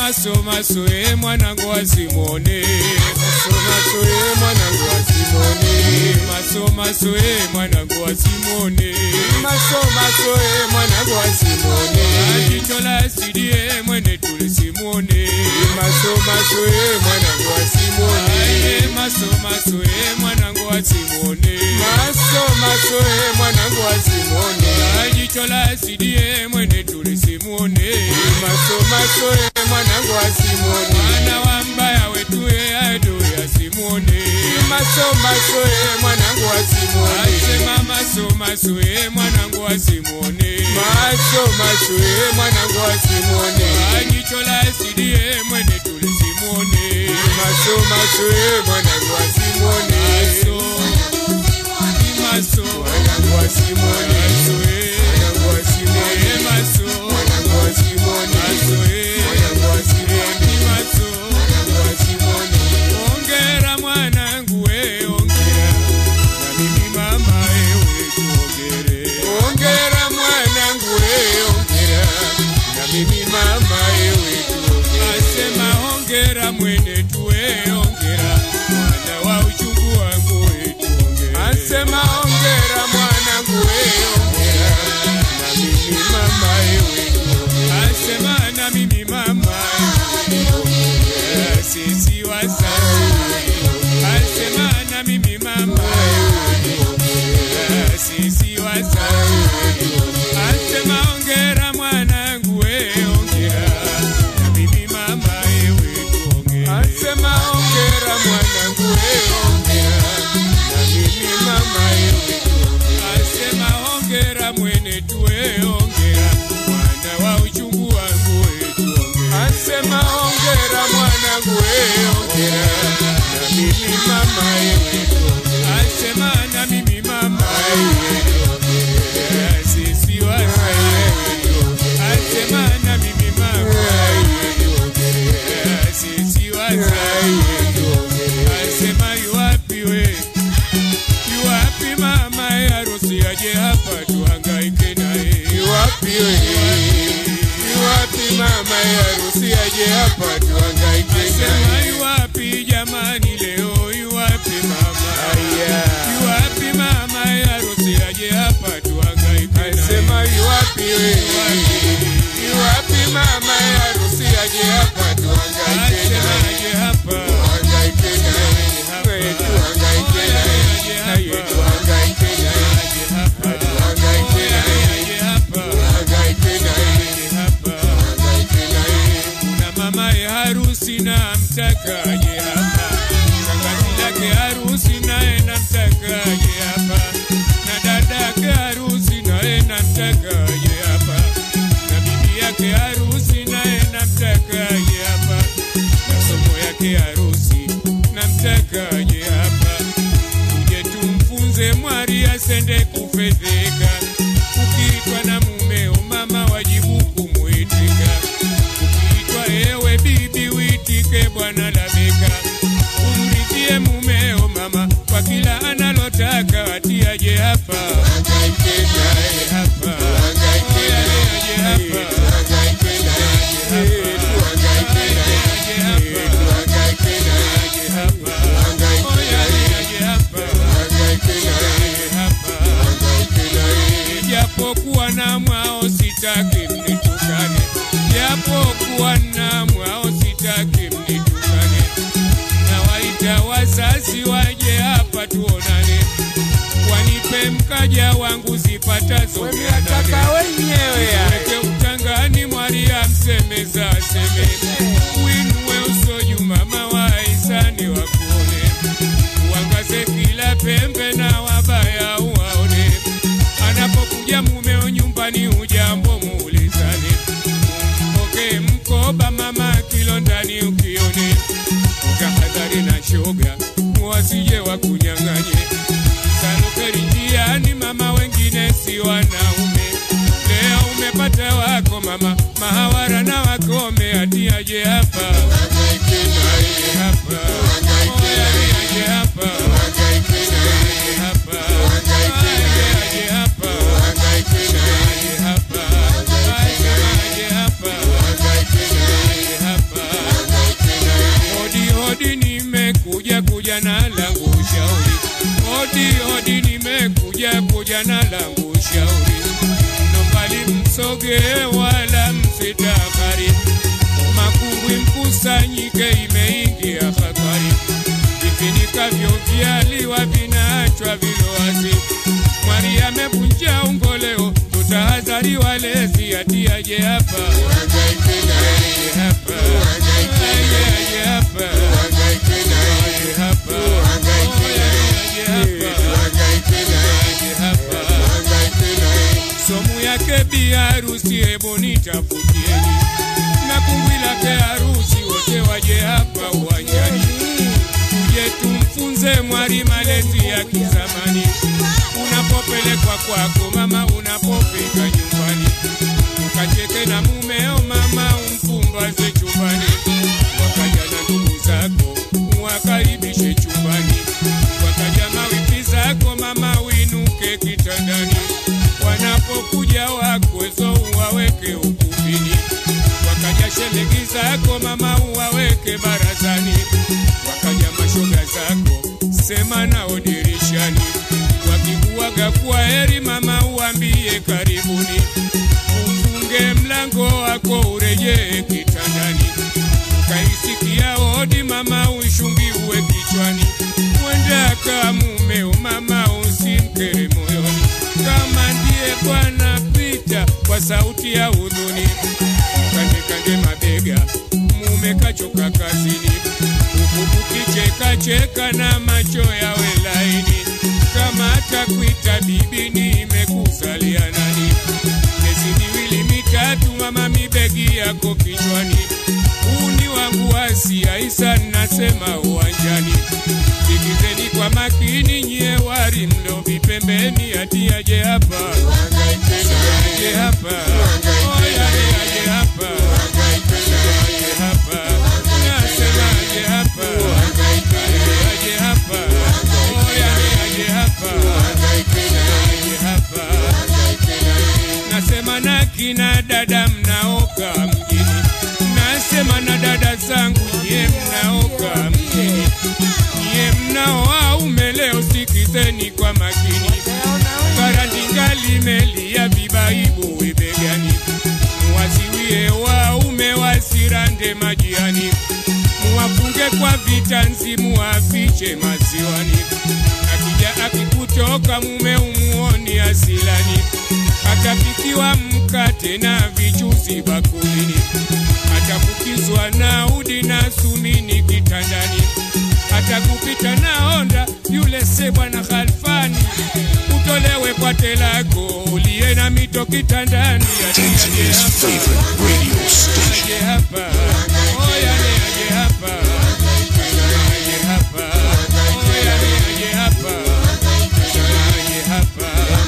maso maso e mwanangu wa Simoni maso maso e mwanangu wa Simoni maso maso e mwanangu wa Simoni maso maso e mwanangu wa Simoni jicho la asidi e mwene tule Simoni maso maso e mwanangu wa Simoni maso maso e mwanangu wa Simoni maso maso e mwanangu wa Simoni jicho la asidi e mwene tule Simoni maso maso e mwanangu wa Simoni mwana wa mbaya wetu e ado ya Simoni maso maso e mwanangu wa Simoni asema maso maso e mwanangu wa Simoni maso maso e mwanangu wa Simoni jicho la asidi e mwene tule Simoni maso maso e mwanangu wa Simoni maso maso mwanangu wa Simoni maso e mwanangu wa Simoni maso mwanangu wa Simoni maso e mwanangu wa Simoni maso mwanangu wa Simoni ongera mwanangu we ongera na mimi mama ewe tuongere ongera mwanangu we ongera na mimi mama ewe tuongere asema ongera mwene tuwe ongera mwana wa uchungu wangu we tuongere asema ongera mwanangu we ongera na mimi mama ewe tuongere asema na mimi mama ewe tuongere sisi wasai asema na mimi mama ewe tuongere sisi wasai asema ongera mwanangu we ongera na mimi mama ewe tuongere asema ongera mwanangu we ongera na mimi mama ewe tuongere asema ongera mwene tuwe ongera mwana wa uchungu wangu we tuongere asema ongera mwanangu we ongera na mimi mama ewe tuongere asema na mimi mama ewe tuongere sisi wasai asema na mimi mama ewe tuongere sisi wasai asema yuwapi we yuwapi mama harusi aje hapa tuhangaike naye yuwapi we yuwapi mama harusi aje hapa tuhangaike naye yuwapi jamani leo yuwapi mama yuwapi mama harusi aje hapa tuhangaike naye sema yuwapi we yuwapi mama harusi aje hapa tuhangaike naye aje hapa tuhangaike naye tuhangaike naye naye tuhangaike naye tuhangaike naye tuhangaike naye tuhangaike naye kuna mama ya harusi na mtakaje hapa shangazi lake harusi naye namtakaje hapa na dada yake harusi naye namtakaje hapa na bibi yake harusi naye namtakaje hapa na somo yake harusi namtakaje hapa tuje tumfunze mwari asende kufedheka ukiitwa na mumeo mama wajibu kumwitika ukiitwa ewe bibi uitike bwana labeka umridhie mumeo mama kwa kila analotaka atiaje hapa hangaike naye hapa hangaike naye aje hapa hangaike naye hangaike naye hangaike naye hapa hangaike naye aje hapa hangaike naye hapa hangaike naye japokuwa na mwao sitaki mnitukane japokuwa na mwao sitaki mnitukane na waita wazazi waje hapa tuonane wanipe mkaja wangu zipatazo mia nane wenyewe weke utangani mwaria msemeza aseme winue usoju mama wa isani wakuone uangaze kila pembe na wabaya uwaone anapokuja mumeo nyumbani ujambo muulizane mpokee mkoba mama kilo ndani ukione tahadhari na shoga wasije wakunyang'anye salukeri njiani mama wengine si wanaume leo umepata wako mama mahawara na wakome atiaje hapa Hangaike naye hapa Hangaike naye. aje hapa Hangaike naye aje hapa Hangaike naye. aje hapa Hangaike naye aje hapa Hangaike naye. aje hapa Hangaike naye aje hapa na langu ushauri. Hodi hodi, nimekuja kuja na langu ushauri. Nombali msoge wala msitakari, makumbwi mkusanyike, imeingia habari. Vifinikavyo vyaliwa vinaachwa vilowazi. Mwari amevunja ungoleo, tutahadhari walezi, atiaje hapa Uhangaike naye, aje hapa Uhangaike aje naye. aje hapa uhangaike naye, aje hapa Uhangaike naye. aje hapa uhangaike naye, aje hapa uhangaike naye. somu yake bi harusi, hebu nitafutieni na kumbwi lake harusi, wote waje hapa uwanjani, tuje tumfunze mwari malezi ya kizamani. Unapopelekwa kwako mama, unapofika nyumbani, ukacheke na mumeo mama, umpumbaze chumbani, wakaja na ndugu zako wakaribishe chumbani, wakaja mawifi zako mama, winuke kitandani, wanapokuja wakwezo uwaweke ukumbini, wakaja shemeji zako mama, uwaweke barazani, wakaja mashoga zako sema nao dirishani, wakikuaga kwa heri mama, uambie karibuni, ufunge mlango wako urejee kitandani, kaisikia hodi mama, ushungiwe kichwani, mwenda ka mumeo mama, usimkere moyoni, kama ndiye Bwana pita kwa sauti ya hudhuni, kande kande mabega, mume kachoka kazini, huku kukicheka cheka na macho yawe laini, kama atakuita bibi, nimekuzalia nani? Miezi miwili mitatu, mama, mibegi yako kichwani, uni wangu Asia Isa, nasema uwanjani, sikizeni kwa makini, nyie wari mlovi pembeni, ati aje hapa Uhangaike naye, aje hapa Uhangaike Oya, aje hapa uhangaike naye, aje hapa nasema aje hapa uhangaike naye, aje hapa Oya, aje hapa uhangaike naye, aje hapa uhangaike naye. nasema na kina dada mnaoka mjini, nasema na dada zangu nyie mnaoka mjini, nyie mnaoaume leo sikizeni kwa makini, karandinga limelia vibaibu wibegani, muwaziwie waume wasirande majiani, muwafunge kwa vitanzi muwafiche maziwani, akija akikutoka mume umuoni asilani, atapikiwa mkate na vichuzi bakulini, atafukizwa na udi na sumini kitandani, atakupita na honda yule se bwana Khalfani, utolewe kwa telako uliye na mito kitandani, ati aje Tanzania's hapa, favorite radio station. aje hapa, oya ni aje hapa, aje hapa, oya ni aje hapa, aje hapa.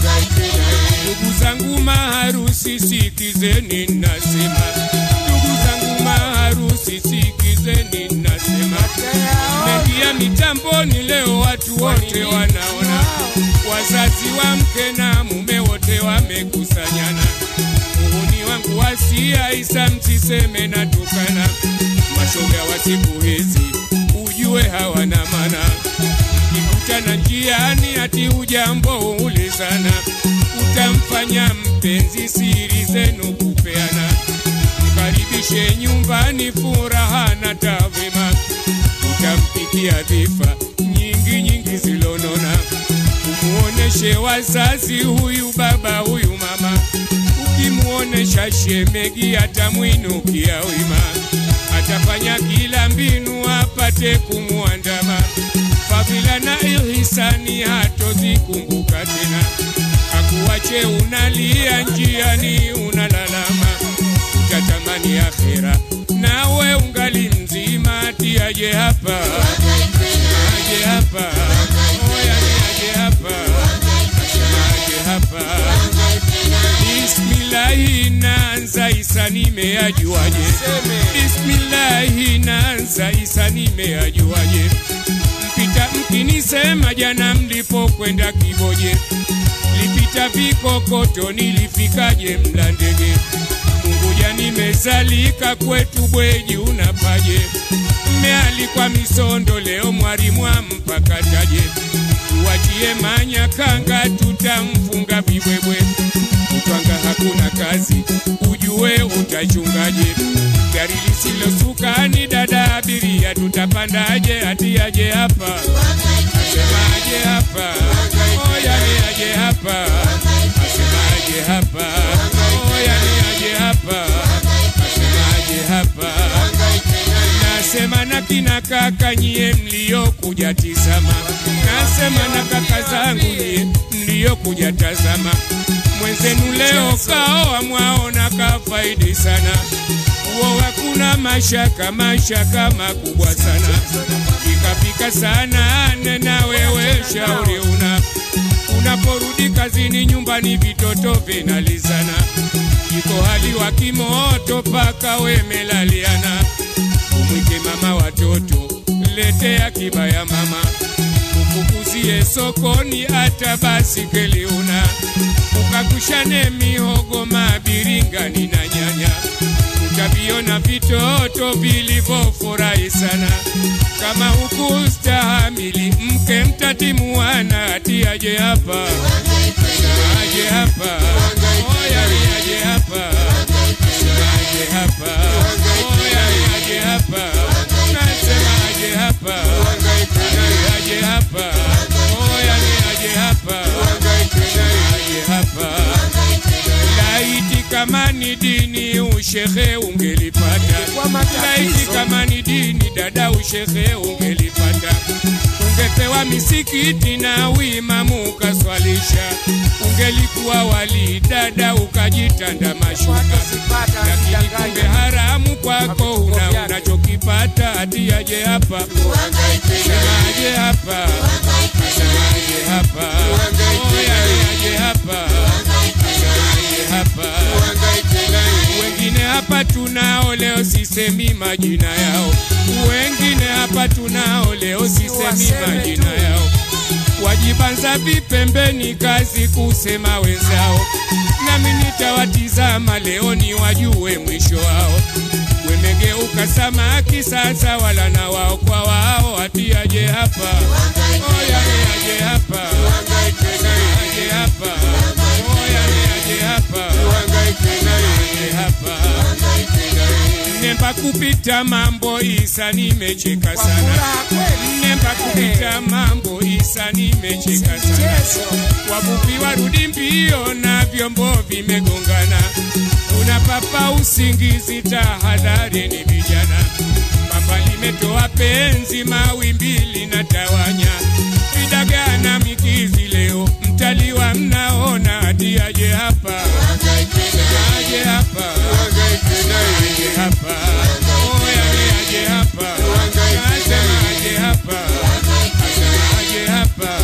Ndugu zangu maharusi, sikizeni nasema, ndugu zangu maharusi, sikizeni nasema, mengia mitamboni leo, watu wote wanaona, wazazi wa mke na mume wote wamekusanyana. Muhuni wangu wasia Isa, msiseme natukana, mashoga wa siku hizi ujue hawana mana mkikutana njiani ati ujambo ulizana, utamfanya mpenzi siri zenu kupeana, mkaribishe nyumbani furaha na tavima, utampikia dhifa nyingi nyingi zilonona, umuoneshe wazazi huyu baba huyu mama, ukimuonesha shemegi atamwinukia wima, atafanya kila mbinu apate kumwandama fadhila na ihisani hatozikumbuka tena, akuache unalia njiani unalalama, utatamani akhera nawe ungali mzima, ati aje hapa aje hapa oya ni aje hapa aje hapa Bismillahi naanza Isa nimeajuaje? Bismillahi naanza Isa nimeajuaje? Mpita mkinisema jana mlipokwenda Kiboje, lipita vikokoto nilifikaje Mlandege? Unguja nimezalika kwetu Bweji unapaje? Mmealikwa Misondo leo mwalimu ampa pakataje tuwachie manyakanga tutamfunga vibwebwe kutwanga hakuna kazi ujue utachungaje gari lisilosuka ni dada abiria tutapandaje atiaje hapa asemaje hapa oyani aje hapa asemaje hapa oyani aje hapa asemaje hapa nasema na kina kaka nyie mliokuja tizama, nasema na kaka zangu nyie mliokuja tazama, mwenzenu leo kaoa mwaona kafaidi sana, uo hakuna mashaka, mashaka makubwa sana, pikapika sana, nena wewe shauri una unaporudi kazini nyumbani vitoto vinalizana, iko hali wa kimoto paka wemelaliana umwite mama watoto, letea kibaya mama, ufukuzie sokoni hata basikeli una, ukakushane mihogo, mabiringani na nyanya, utaviona vitoto vilivyofurahi sana. Kama hukustahamili mke mtatimuana, atiaje hapa aje hapa oya aje hapa aje hapa oya aje hapa nasema aje hapa aje hapa oya aje hapa aje hapa laiti kama ni dini ushehe ungelipata laiti kama ni dini dada ushehe ungelipata ungepewa misikiti na uimamu ukaswalisha ungelikuwa wali dada ukajitanda mashuka lakini kumbe haramu kwako huna unachokipata atiaje hapa semaje hapa semaje hapa oya aje hapa semaje hapa wengine hapa tunao leo sisemi majina yao wengine hapa tunao leo sisemi majina yao wajibanza vipembeni kazi kusema wenzao nami nitawatizama leo ni wajue mwisho wao wemegeuka samaki sasa wala na wao kwa wao atiaje hapa oya aje hapa aje hapa oya aje hapa aje hapa nemba kupita mambo isa nimecheka sana nemba kupita mambo isa nimecheka sana wavuvi warudi mbio na vyombo vimegongana unapapa usingizi tahadhari ni vijana papa limetoa penzi mawimbi na tawanya vidagana mikizi leo mtaliwa mnaona atiaje hapa aje hapa aje hapa oya aje hapa asema aje hapa asema aje hapa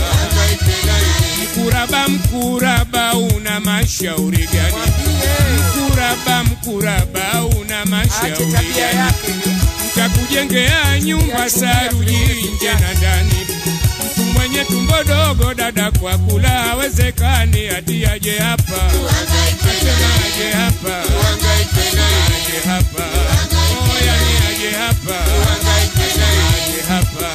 mkuraba mkuraba una mashauri gani mkuraba mkuraba una mashauri gani mtakujengea nyumba saruji nje na ndani mtu mwenye tumbo dogo dada kwa kula hawezekani atiaje hapa asema aje hapa aje hapa oya ni aje hapa asema aje hapa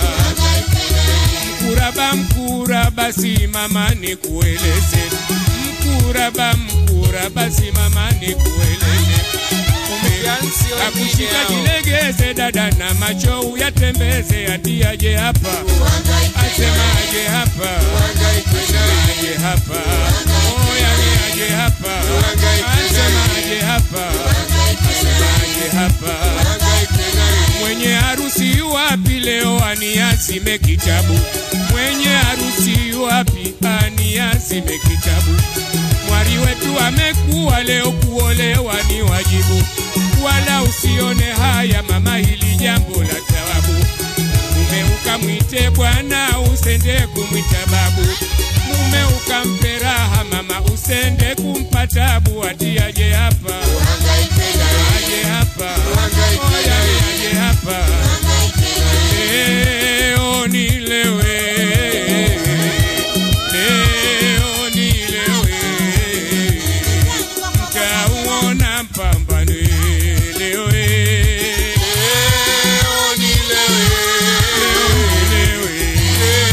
mkuraba mkuraba simama ni kueleze mkuraba mkuraba simama ni kueleze akushika jilegeze dada na macho uyatembeze atiaje hapa asemaje hapa asemaje hapa oya ni aje hapa asemaje hapa asemaje hapa mwenye harusi yuwapi leo aniazime kitabu mwenye harusi yuwapi aniazime kitabu mwari wetu amekuwa leo kuolewa ni wajibu wala usione haya mama hili jambo la tawabu mume ukamwite bwana usende kumwita babu mume ukampe raha mama usende kumpa tabu atiaje hapa aje hapa oya aje hapa leo nilewe leo nilewe mtauona mpambano leo leo nilewe leo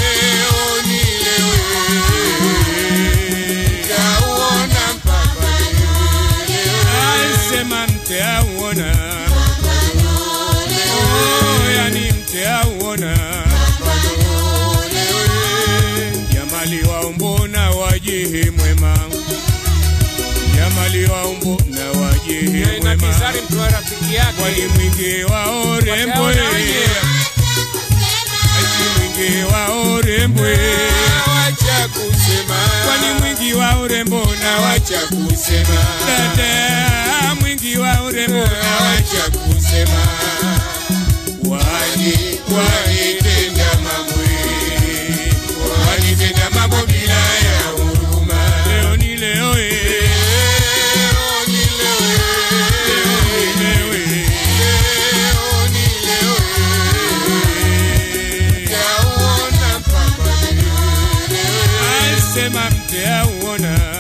kwani mwingi wa urembo Wataona wenyewe. ati mwingi wa urembo Wacha kusema. kwani mwingi wa urembo na wacha Wacha kusema. dada mwingi wa urembo na wacha Wacha kusema. wani Walitenda mambo walitenda mambo bila ya huruma. leo ni leo eh. Leo ni leo, Leo eh. leo ni leo, tauona mpaka leo. asema mte auona